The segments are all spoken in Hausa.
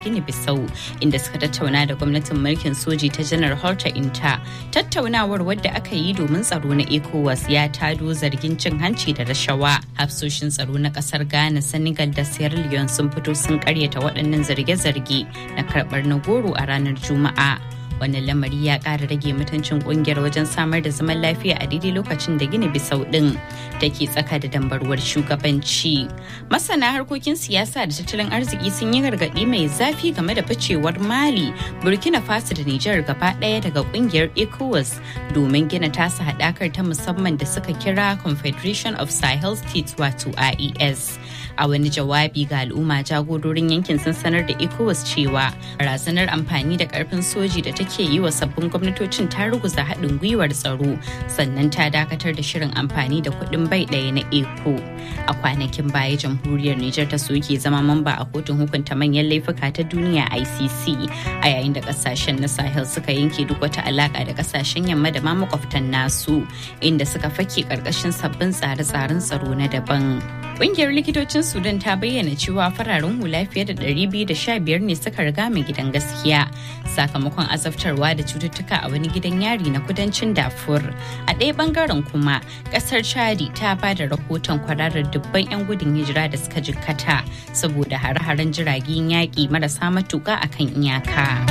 Gini Bissau inda suka tattauna da gwamnatin mulkin soji ta janar Horta Inta. Tattaunawar wadda aka yi domin tsaro na ECOWAS ya tado zargin cin hanci da rashawa. Hafsoshin tsaro na kasar Ghana, Senegal da Sierra Leone sun fito sun karyata waɗannan zarge-zarge na karɓar na goro a ranar Juma'a. wannan lamari ya ƙara rage mutuncin kungiyar wajen samar da zaman lafiya a daidai lokacin da gini bisau ɗin take tsaka da dambarwar shugabanci masana harkokin siyasa da tattalin arziki sun yi gargaɗi mai zafi game da ficewar mali burkina faso da nijar gaba ɗaya daga kungiyar ecowas domin gina tasa haɗakar ta musamman da suka kira confederation of sahel states wato ies a wani jawabi ga al'umma jagororin yankin sun sanar da ecowas cewa barazanar amfani da karfin soji da take yi wa sabbin gwamnatocin ta ruguza haɗin gwiwar tsaro sannan ta dakatar da shirin amfani da kuɗin bai ɗaya na eco a kwanakin baya jamhuriyar niger ta soke zama mamba a kotun hukunta manyan laifuka ta duniya icc a yayin da kasashen na sahel suka yanke duk wata alaka da kasashen yamma da ma makwabtan nasu inda suka fake karkashin sabbin tsare-tsaren tsaro na daban Ƙungiyar likitocin Sudan ta bayyana cewa fararen hula fiye da 215 ne suka riga mai gidan gaskiya sakamakon azabtarwa da cututtuka a wani gidan yari na kudancin Darfur. A ɗaya bangaren kuma, ƙasar Chadi ta ba da rahoton kwararar dubban 'yan gudun hijira da suka jikkata saboda hare-haren jiragen yaƙi marasa matuƙa akan iyaka.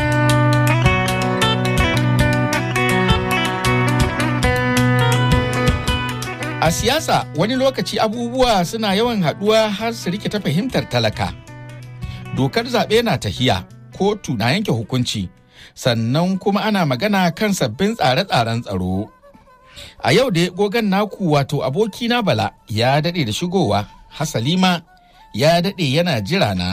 A siyasa wani lokaci abubuwa suna yawan haɗuwa har su rikita fahimtar talaka. Dokar zaɓe na tahiya, kotu na yanke hukunci, sannan kuma ana magana kan sabbin tsare-tsaren tsaro. A yau da gogan naku wato abokina Bala ya daɗe da shigowa, Hasalima ya daɗe yana jira na.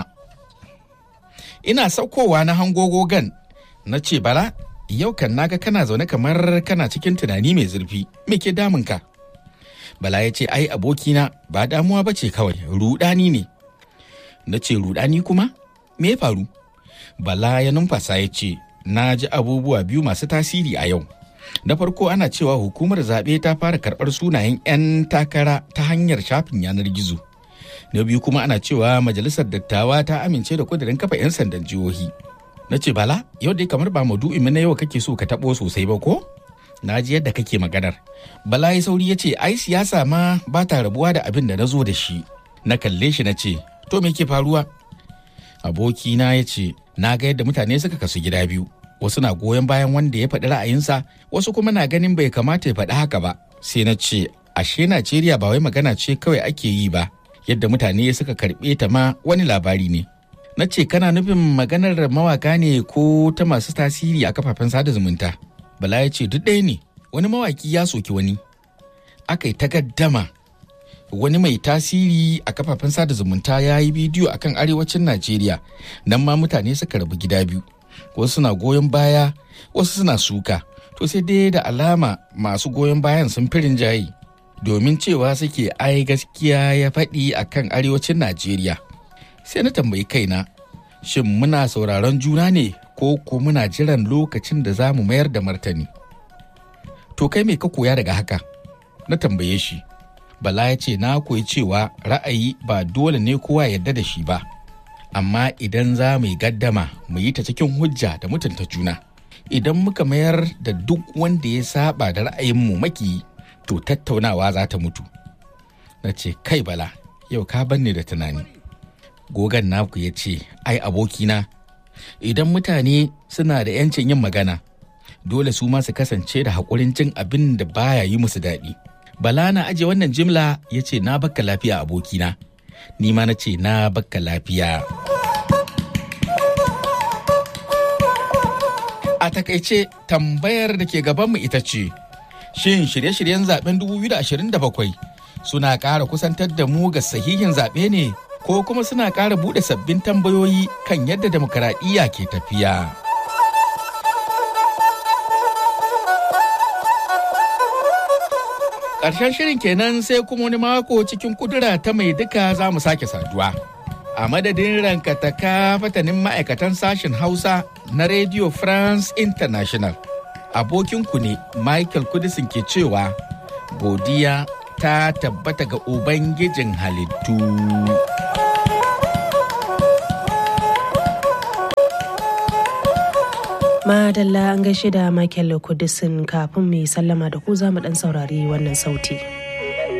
Ina saukowa na hango gogan, na ce Bala, yau kan naga kana zaune kamar kana cikin tunani mai zurfi, me ke damunka? Bala ya ce ai abokina ba damuwa ba ce kawai rudani ne. Na ce rudani kuma? Me ya faru? Bala ya numfasa ya ce na ji abubuwa biyu masu tasiri a yau. Na farko ana cewa hukumar zaɓe ta fara karɓar sunayen 'yan takara ta hanyar shafin yanar gizo. Na biyu kuma ana cewa majalisar dattawa ta amince da kudirin kafa 'yan sandan jihohi. Na ce bala yau dai kamar ba maudu'in na yau kake so ka taɓo sosai ba ko? na ji yadda kake maganar. Bala ya sauri ya ce, ai siyasa ma ba ta rabuwa da abin da na zo da shi. Na kalle shi na ce, to me ke faruwa? Abokina ya ce, na ga yadda mutane suka kasu gida biyu. Wasu na goyon bayan wanda ya faɗi ra'ayinsa, wasu kuma na ganin bai kamata ya faɗi haka ba. Sai na ce, ashe Najeriya ba wai magana ce kawai ake yi ba, yadda mutane suka karɓe ta ma wani labari ne. Na ce, kana nufin maganar mawaka ne ko ta masu tasiri a kafafen sada zumunta? Bala ya ce duk ɗaya ne wani mawaki ya soki wani. Aka yi takaddama wani mai tasiri a kafafen sada zumunta ya yi bidiyo akan arewacin Najeriya nan ma mutane suka rabu gida biyu. Wasu suna goyon baya wasu suna suka. To sai dai da alama masu goyon bayan sun firin jayi domin cewa suke ai gaskiya ya faɗi akan arewacin Najeriya. Sai na tambayi kaina shin muna sauraron juna ne ko ko muna jiran lokacin da za mu mayar da martani. To kai me ka koya daga haka? Na tambaye shi. Bala ya ce na koyi cewa ra'ayi ba dole ne kowa yarda da shi ba. Amma idan za mu yi gaddama mu yi ta cikin hujja da mutunta juna. Idan muka mayar da duk wanda ya saba da ra'ayinmu maki to tattaunawa za ta mutu. Na ce kai bala yau ka banne da tunani. Gogan naku ya ce ai abokina idan mutane suna da 'yancin yin magana dole su ma su kasance da haƙurin jin abin da baya yi musu daɗi bala na aje wannan jimla ya ce na bakka lafiya abokina ni ma na ce na bakka lafiya a takaice tambayar da ke gabanmu ita ce shin shirye-shiryen zaben 2027 suna ƙara kusantar da mu ga sahihin zaɓe ne ko kuma suna ƙara buɗe sabbin tambayoyi kan yadda demokaradiyya ke tafiya. Ƙarshen shirin kenan sai kuma wani mako cikin kudura ta mai duka za mu sake saduwa. A madadin rankataka fatanin ma'aikatan sashen Hausa na Radio France International. Abokinku ne Michael Kudisin ke cewa, godiya ta tabbata ga Ubangijin halittu. Madalla an gaishe da Michael Kudisin kafin mu yi sallama da ku za mu dan saurari wannan sauti.